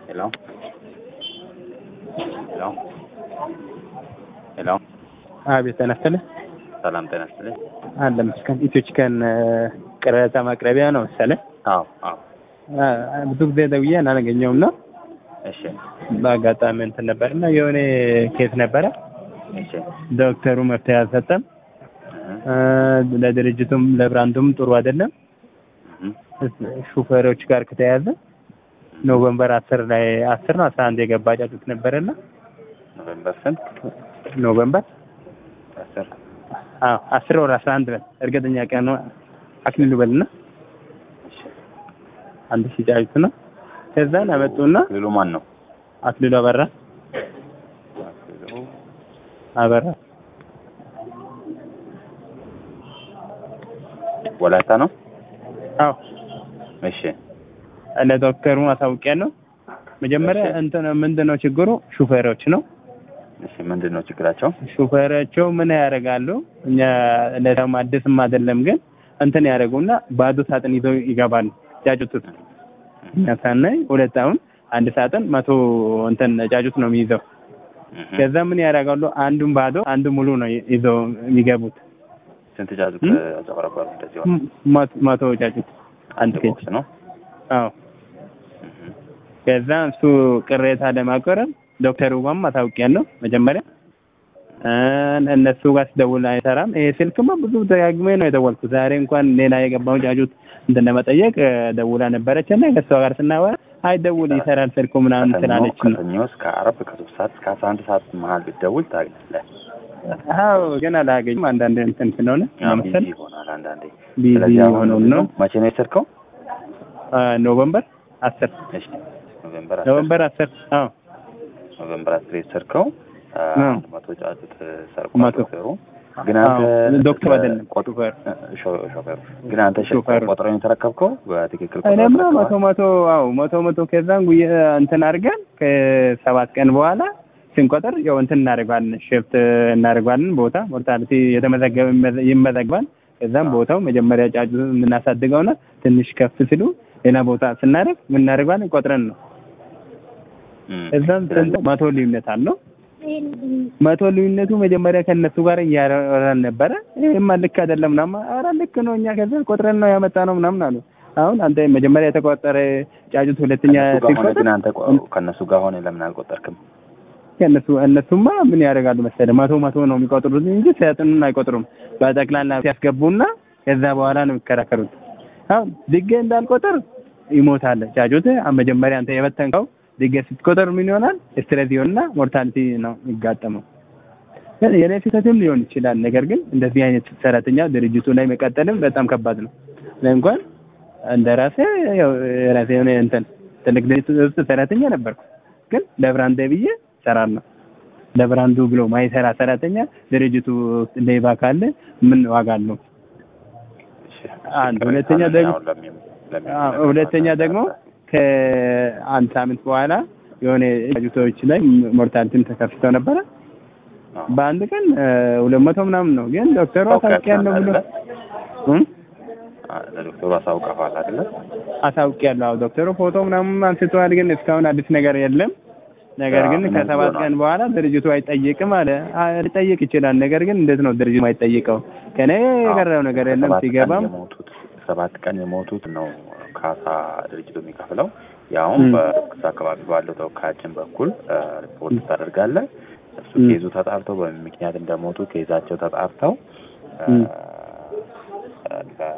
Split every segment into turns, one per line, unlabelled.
ሄሎ ሄሎ ሄሎ
አቤት ጤና ይስጥልኝ።
ሰላም ጤና ይስጥልኝ።
አለ መስከን ኢትዮ ቺከን ቅሬታ ማቅረቢያ ነው መሰለኝ።
አዎ አዎ
አ- ብዙ ጊዜ ደውዬ አላገኘውም ነው
እሺ
በአጋጣሚ እንትን ነበር እና የሆነ ኬስ ነበረ።
እሺ
ዶክተሩ መፍትሄ አልሰጠም።
እህ
አ፣ ለድርጅቱም ለብራንዱም ጥሩ አይደለም።
እህ
ሹፌሮች ጋር ከተያዘ ኖቨምበር አስር ላይ አስር ነው አስራ አንድ የገባ ጫጩት ነበረና
ኖቬምበር ስንት
ኖቨምበር
አስር
አዎ አስር ወር አስራ አንድ በል እርግጠኛ ቀን ነው አክሊሉ በልና
እሺ
አንድ ሺህ ጫጩት ነው። ከዛን አመጡና
ክልሉ ማን ነው?
አክሊሉ አበራ
ክልሉ
አበራ
ወላይታ ነው።
አዎ
እሺ
ለዶክተሩ አሳውቂያለሁ። መጀመሪያ
እሺ።
እንትን ምንድን ነው ችግሩ? ሹፌሮች ነው።
እሺ ምንድን ነው ችግራቸው?
ሹፌሮቸው ምን ያደርጋሉ? እኛ ለሰውም አዲስም አይደለም ግን እንትን ያደርጉና ባዶ ሳጥን ይዘው ይገባሉ። ጫጩት እኛ ሳናይ ሁለት አሁን አንድ ሳጥን መቶ እንትን ጫጩት ነው የሚይዘው።
እህ
ከዛ ምን ያደርጋሉ? አንዱን ባዶ አንዱ ሙሉ ነው ይዘው የሚገቡት።
ስንት ጫጩት
እም?
አጨበረበሩ? እንደዚህ ሆነ።
ም- መቶ- መቶ ጫጩት አንድ ኬጅ
ቦክስ ነው።
አዎ
እህ
ከዛ እሱ ቅሬታ ለማቅረብ ዶክተሩ ጋርም አሳውቂያለሁ። መጀመሪያ እ እነሱ ጋር ስደውል አይሰራም። ይሄ ስልክማ ብዙ ደጋግሜ ነው የደወልኩት። ዛሬ እንኳን ሌላ የገባውን ጫጩት እንትን ለመጠየቅ እ ደውላ ነበረች እና ከእሷ ጋር ስናወራ አይደውል ይሰራል ስልኩ ምናምን
ከሰኞ
ስላለች ነው።
ከሰኞ እስከ ዓርብ ከሶስት ሰዓት እስከ አስራ አንድ ሰዓት መሀል ብትደውል ታገኛለህ።
አዎ ግን አላገኝም። አንዳንድ እንትን ስለሆነ
ያው
መሰል
ቢዚ ይሆናል አንዳንዴ።
ቢዚ
ስለዚህ አሁን
ሆነው ነው።
መቼ ነው የወሰድከው?
አ፣ ኖቨምበር አስር
እሺ ኖቬምበር አስር
ኖቨምበር አስር አዎ
ኖቬምበር አስር የወሰድከው አ፣
አዎ።
አንድ መቶ ጫጩት ሰርቆ
መቶ።
ዶክተሩ ግን አንተ
አዎ ዶክተር አይደለም
ቆጥ
ሹፌር
ሾ- ሾፌሩ ግን አንተ ሸ-
ሾፌሩ።
ቆጥረን የተረከብከው በትክክል ቆጥረን
እኔማ መቶ
ተረክበሃል?
መቶ አዎ መቶ መቶ ከዛን ጉየ እንትን አድርገን ከሰባት ቀን በኋላ ስንቆጥር ያው እንትን እናደርገዋለን ሽፍት እናደርገዋለን ቦታ ሞርታሊቲ የተመዘገበ ይመዘ- ይመዘግባል። ከዛም ቦታው መጀመሪያ ጫጩ የምናሳድገውና ትንሽ ከፍ ሲሉ ሌላ ቦታ ስናደርግ የምናደርገዋለን ቆጥረን ነው።
እም፣
እዛም
ስለዚህ
ስንት መቶ ልዩነት አለው። መቶ ልዩነቱ መጀመሪያ ከእነሱ ጋር እያወራን ነበረ። ይሄማ ልክ አይደለም ምናምን፣ ኧረ ልክ ነው እኛ ከዛ ቆጥረን ነው ያመጣ ነው ምናምን አሉ። አሁን አንተ መጀመሪያ የተቆጠረ ጫጩት ሁለተኛ
ከእነሱ ጋር ሆነ
ሲቆጠር
ግን አንተ ቆ- ከእነሱ ጋር ሆነ ለምን አልቆጠርክም?
ከእነሱ እነሱማ ምን ያደርጋሉ መሰለህ መቶ መቶ ነው የሚቆጥሩት እንጂ ሲያጥኑን አይቆጥሩም። በጠቅላላ ሲያስገቡና ከዛ በኋላ ነው የሚከራከሩት። አሁን ድጌ እንዳልቆጥር ይሞታል ጫጩት። አሁን መጀመሪያ አንተ የበተንከው ድጌ ስትቆጥር ምን ይሆናል? ስትሬስ ይሆንና ሞርታሊቲ ነው የሚጋጠመው። ግን የኔ ስህተትም ሊሆን ይችላል። ነገር ግን እንደዚህ አይነት ሰራተኛ ድርጅቱ ላይ መቀጠልም በጣም ከባድ ነው። እኔ እንኳን እንደ ራሴ ያው የራሴ የሆነ እንትን ትልቅ ድርጅት ውስጥ ሰራተኛ ነበርኩ። ግን ለብራንዴ ብዬ እሰራለሁ። ለብራንዱ ብሎ ማይሰራ ሰራተኛ ድርጅቱ ውስጥ ሌባ ካለ ምን ዋጋ አለው?
እሺ፣
አንድ
ቅሬታ
ሁለተኛ
አለኝ
ደግሞ
አሁን ለሚ- ለሚ-
አዎ፣ ሁለተኛ ደግሞ ከአንድ ሳምንት በኋላ የሆነ ጫጩቶች ላይ ሞርታሊቲም ተከፍተው ነበረ።
አዎ።
በአንድ ቀን እ፣ ሁለት መቶ ምናምን ነው። ግን ዶክተሩ አሳውቂያለሁ ብሎ እም?
አ፣ ለዶክተሩ አሳውቀዋል አይደለ?
አሳውቂያለሁ። አዎ ዶክተሩ ፎቶ ምናምን አንስተዋል። ግን እስካሁን አዲስ ነገር የለም። ነገር ግን
ምን
ከሰባት
ሆኗል?
ቀን በኋላ ድርጅቱ አይጠይቅም አለ። አ- ሊጠይቅ ይችላል። ነገር ግን እንዴት ነው ድርጅቱ አይጠይቀው? ከኔ የቀረው ነገር የለም።
ሰባት ቀን
ሲገባም
የሞቱት ሰባት ቀን የሞቱት ነው ካሳ ድርጅቱ የሚከፍለው። ያውም
እም።
በክስ አካባቢ ባለው ተወካያችን በኩል አ፣ ሪፖርት ታደርጋለህ። እሱ
እም።
ኬዙ ተጣርቶ በምን ምክንያት እንደሞቱ ኬዛቸው ተጣርተው አ፣
እም።
ለ-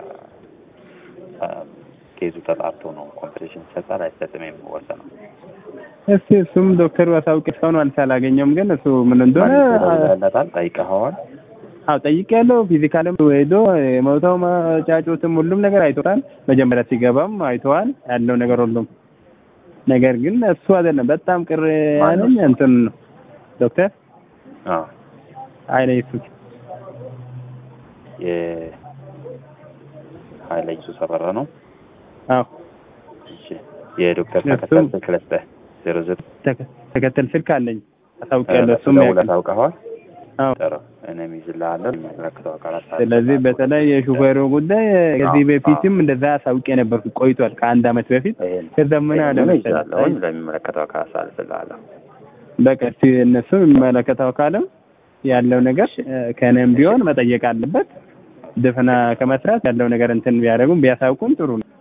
አ፣ ኬዙ ተጣርቶ ነው ኮምፔቴሽን ይሰጣል አይሰጥም የሚወሰነው።
እስቲ እሱም ዶክተሩ አሳውቅ እስካሁን አልስ አላገኘውም። ግን እሱ ምን እንደሆነ
ለታል ጠይቀኸዋል?
አዎ ጠይቄያለሁ። ፊዚካልም ሄዶ የሞተው ጫጩትም ሁሉም ነገር አይቶታል። መጀመሪያ ሲገባም አይተዋል ያለው ነገር ሁሉም። ነገር ግን እሱ አይደለም በጣም ቅር ያለኝ እንትን ነው ዶክተር
አዎ
ኃይለ ኢየሱስ
የሀይለ ኢየሱስ አበራ ነው።
አዎ
እሺ የዶክተር
እሱ-
ተከተል ስልክ ልስጥህ ዜሮ ዘጠኝ
ተከ- ተከተል ስልክ አለኝ አሳውቄያለሁ።
ለእሱ
እሱም
ደውለህ
ያውቃል።
ታውቀኸዋል?
አዎ።
ጥሩ እኔም ይዝልሃለሁ የሚመለከተው አካላት
ስለዚህ በተለይ የሹፌሩ ጉዳይ ከዚህ
አዎ፣
በፊትም እንደዛ አሳውቄ ነበርኩ ቆይቷል፣ ከአንድ አመት በፊት
ይሄን
ከዛ ምን አለ
ይሄን
መሰለህ
ይዛለሁኝ ለሚመለከተው አካላት አሳልፍልሃለሁ።
በቃ እስኪ እነሱ የሚመለከተው አካልም ያለው ነገር እ፣ ከእኔም ቢሆን መጠየቅ አለበት። ድፍና ከመስራት ያለው ነገር እንትን ቢያደርጉም ቢያሳውቁም ጥሩ ነው።